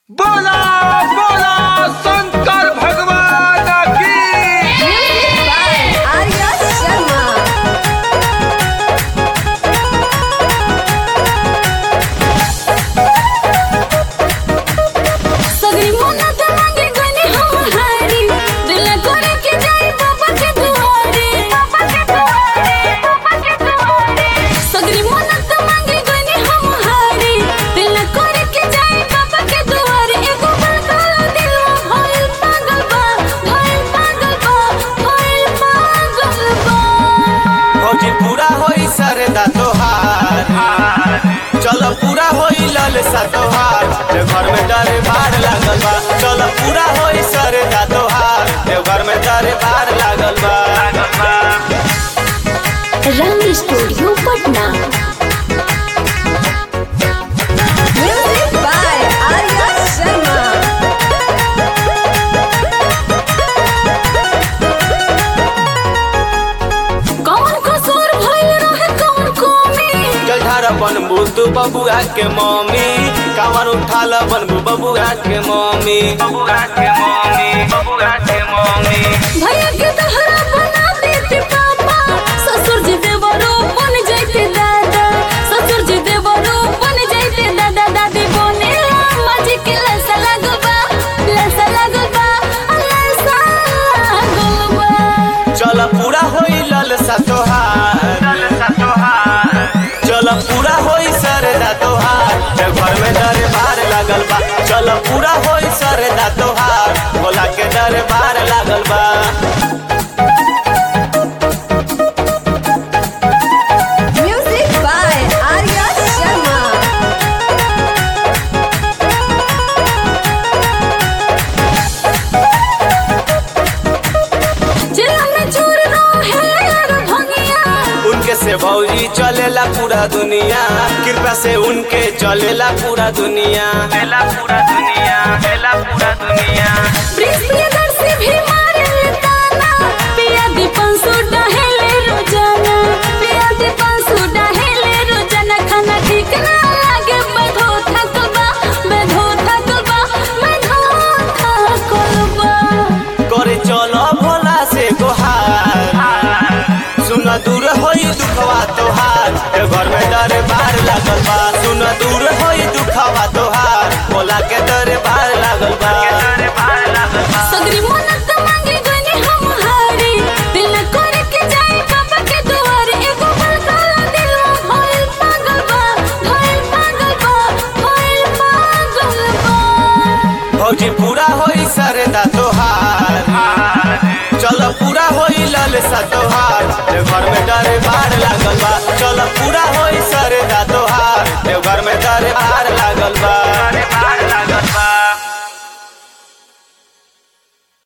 बोला बोला शंकर भगवान की Music by Arya Sharma. सगरी मन्नत मांगे गनी हम हारी दिल करे के जाई बाबा के दुआरे बाबा के दुआरे बाबा के दुआरे सगरी मन्नत मांगे गनी हम हारी दिल करे के जाई बाबा के दुआरे एगो पागल दिल भइल पागल बा भइल पागल बा भइल पागल बा फौजी पूरा होई सरदा तोहार चलो पूरा होई ललसा तोहार देव घर में डरे बार लागल बा चलो पूरा होई सरदा तोहार देव घर में डरे बार लागल बा Rang studio Patna music by Arya Sharma कौन कसूर भइल रहे कौन कमी जलधारा बनबू तू बबुआ के मम्मी कांवर उठाल बनबू बबुआ के मम्मी बबुआ के मम्मी बबुआ के मम्मी भैया के दहरा बना देते पापा ससुर जी देवरो बन जाते दादा ससुर जी देवरो बन जाते दादा दादी बने अम्मा जी के लसा लगबा लसा लगबा लसा लगबा चल पूरा होई ललसा तोहार ललसा तोहार चल पूरा होई सरदा तोहार देव घर में डरे बार लागल बा चल पूरा होई सरदा तोहार भोला के डरे बार लागल बा म्यूजिक बाय आर्या शर्मा जिला में चूर रहे यार भंगिया उनके से भौजी चलेला पूरा दुनिया कृपा से उनके चलेला पूरा दुनिया चलेला पूरा दुनिया चलेला पूरा दुनिया प्रियदर्शी भी मारे ताना पिया दीपन सुडा हेले रोजाना पिया दीपन सुडा हेले रोजाना खाना ठीक ना लागे बधो थकबा बधो थकबा बधो थकबा करे चलो भोला से गोहार सुन दूर होई दुखवा तोहार ए घर में डरे बार लागल बा सुन दूर होई दुखवा तोहार भोला के डरे बार लागल बा सगरी मन्नत मांगे गनी हम हारी दिल करे के जाए बाबा के दुआरे एगो पागल दिल भइल पागल बा भइल पागल बा भइल पागल बा भौजी पूरा होई सरदा तोहार चलो पूरा होई ललसा तोहार ए घर में डरे बार लागल बा चलो पूरा होई